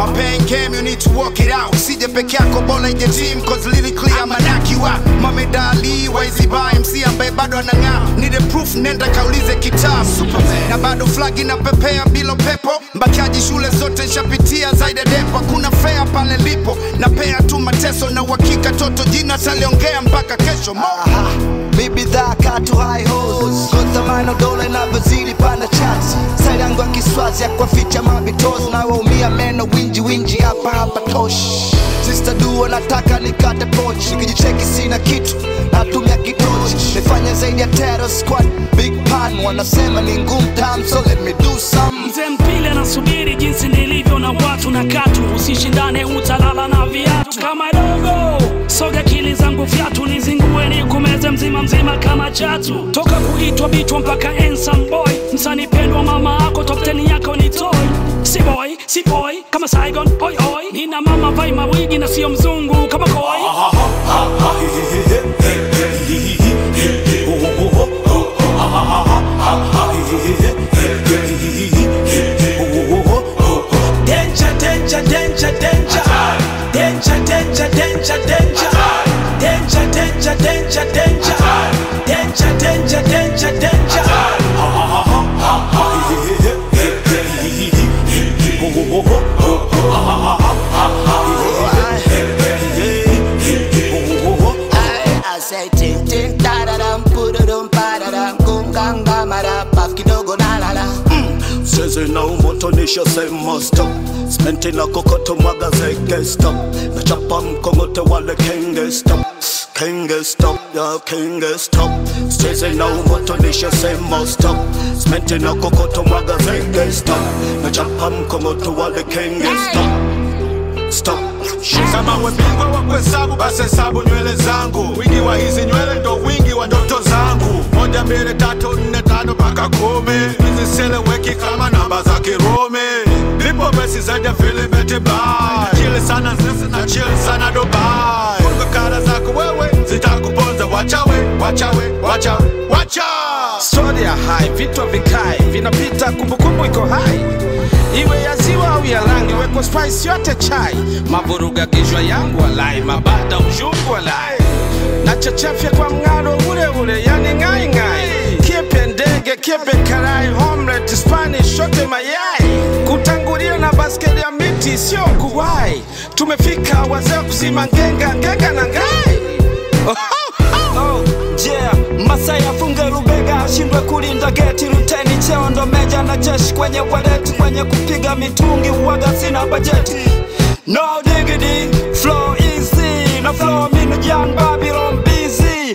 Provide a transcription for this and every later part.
My pain came, you need to walk it out. Usije peke yako bora ije team cause lyrically I'm a knock you out. Mohamed Ali, Waizi Ba, MC ambaye bado anang'aa. Need a proof, nenda kaulize kitabu. Superman. Na bado flag inapepea bila pepo. Mbakiaji shule zote nshapitia zaidi ya depo. Hakuna fair pale lipo. Napea tu mateso na uhakika toto jina taliongea mpaka kesho. Mo. Aha, mi bidhaa katu high hos kontamano dola inavyozidi panda chats sari yangu ya kiswazi ya kuwaficha mabitos na waumia meno winji winji hapa hapa tosh Sister dua nataka nikate poch nikijicheki sina kitu natumia kitochi nifanye zaidi ya terror squad big pan wanasema ni ngumu tam so let me do some Mzee mpile anasubiri jinsi nilivyo na watu na katu, usishindane utalala na viatu kama dogo. Soga akili zangu fyatu, nizingue nikumeze mzima mzima kama chatu. Toka kuitwa bichwa mpaka handsome boy, msanii pendwa mama ako top 10 yako ni toy. Si boy, si boy kama Saigon, oi oi. Nina mama vai mawigi na sio mzungu kama koi. Danger, danger, danger, danger. Danger, danger, danger, danger. Danger, danger, danger, danger. Danger, danger, danger, danger. I say ting ting da da dum pududum pa da dum kum gang ga ma da paf kidogo na la la Sezi na umotonisha sema stop Smenti na kokoto mwaga zeke stop Nachapa mkongote wale kenge stop Kenge stop, ya kenge stop Sezi na umotonisha sema stop Smenti na kokoto mwaga zeke stop Nachapa mkongote wale kenge stop Stop Kama we bingwa wa kuhesabu basi hesabu nywele zangu. Wingi wa hizi nywele ndo wingi wa ndoto zangu. Moja, mbili, tatu, nne, tano mpaka kumi. Hizi seleweki kama namba za Kirumi. Nipo besi zaidi ya filimeti bai. Chili sana sisi na chili sana Dubai. Kwa kara zako wewe zitakuponza. Wachawe, wachawe, wachawe, wacha. Story ya hai, vitu vikai vinapita, kumbukumbu iko hai, iwe ya ziwa au ya rangi, weko spice yote chai, mavuruga gijwa yangu walai, mabada ujungu walai, na chachafya kwa mng'aro ule ule, yani ngai ngai, kiepe ndege, kiepe karai, omelette, Spanish, shote mayai, kutangulia na baskeli ya miti, sio kuwai, tumefika wazee wa kuzima ngenga, ngenga na ngai oh, oh, oh. Yeah, Masai afunge rubega ashindwe kulinda geti, luteni cheo ndo meja na jeshi kwenye waleti, kwenye kupiga mitungi uwaga sina bajeti. No diggity, flow easy, na flow minu Jan Babylon busy.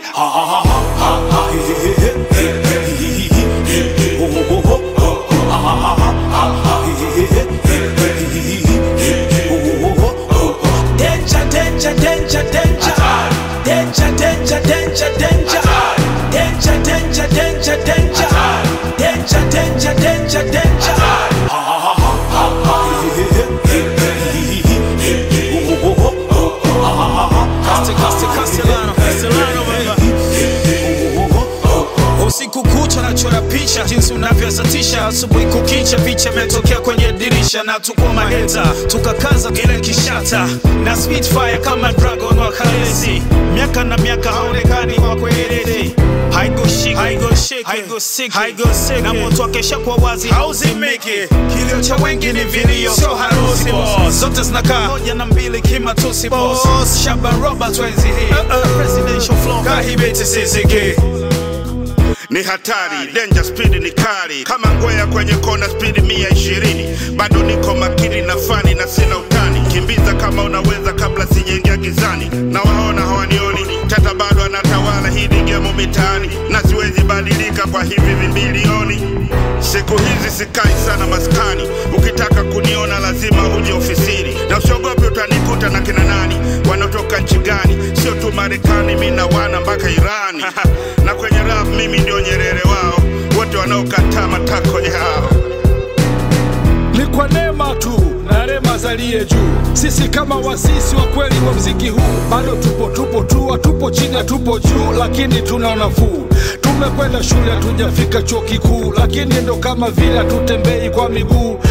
Danger, danger, danger, danger. Danger, danger, danger, danger. Danger, danger, danger, danger. Danger, danger, danger, danger. usiku kucha nachora picha jinsi unavyozatisha asubuhi kukicha picha imetokea kwenye dirisha na tuko maheta tukakaza kile kishata na spitfire kama dragon wa kalesi miaka na miaka haonekani wa kwelele haigoshiki na moto akesha kwa wazi hauzimiki kilio cha wengi ni vilio sio harusi boss. zote zinakaa moja na mbili kimatusi boss Shaban Robert wenzi hii presidential flow kahibeti siziki ni hatari, danger speed ni kali kama ngwea kwenye kona, speed mia ishirini. Bado niko makini na fani na sina utani, kimbiza kama unaweza kabla sijaingia gizani. Na waona hawanioni, tata bado anatawala hii ni gemo mitaani, na siwezi badilika kwa hivi vimbilioni. Siku hizi sikai sana maskani, ukitaka kuniona lazima uje ofisini, na usiogope utanikuta na kina nani, wanaotoka nchi gani, sio tu Marekani, mi na wana mpaka Irani na kwenye rap mimi ndio Nyerere wao, wote wanaokataa matako yao. ni kwa neema tu na rema zalie juu. Sisi kama wasisi wa kweli wa mziki huu bado tupo tupo tu, hatupo chini, hatupo juu, lakini tuna nafuu. Tumekwenda shule, hatujafika chuo kikuu, lakini ndo kama vile hatutembei kwa miguu. Tuna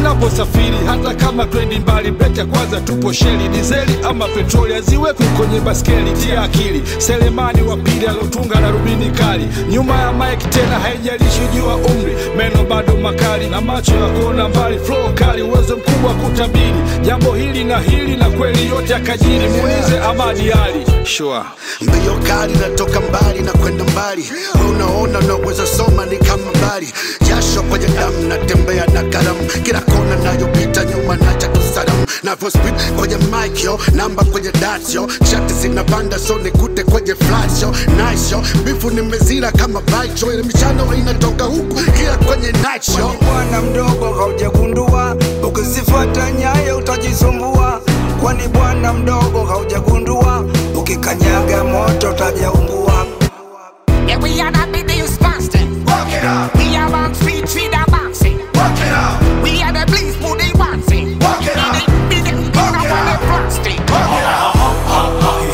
tunaposafiri hata kama twendi mbali breki ya kwanza tupo sheli dizeli ama petroli aziwekwi kwenye baskeli tia akili selemani wa pili alotunga na rubini kali nyuma ya mike tena haijalishi jua umri meno bado makali na macho ya kuona mbali flow kali uwezo mkubwa wa kutabiri jambo hili na hili na kweli yote akajiri muulize amadi ali sure. mbio kali natoka mbali na kwenda mbali we unaona unaweza soma ni kama mbali jasho kwenye damu natembea na kalamu kila kona nayopita nyuma nacha kusalamu navyo speed kwenye mic yo namba kwenye dat yo shati zinapanda so nikute kwenye flash yo nice yo bifu nimezira kama bike yo ile michano inatoka huku kila kwenye night show bwana mdogo haujagundua ukizifuata nyayo utajisumbua kwani bwana mdogo haujagundua ukikanyaga moto utajaungua Yeah, we are the biggest fasting. Work it out. We are on speed, feed and boxing. Work it out. We are the bleeds, booty boxing. Work it out. Be the, be the, on the plastic. Work it out.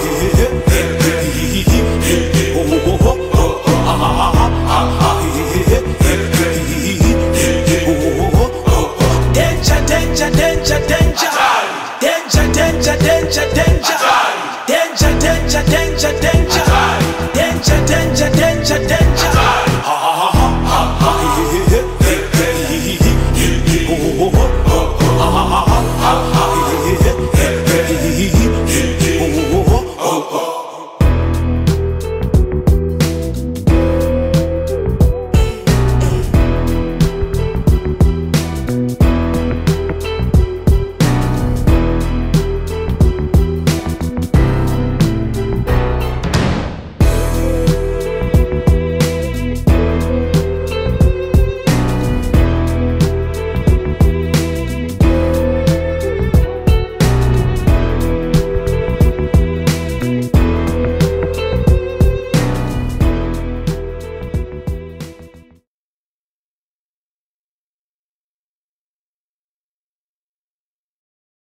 Danger, danger, danger, danger. Danger, danger, danger, danger.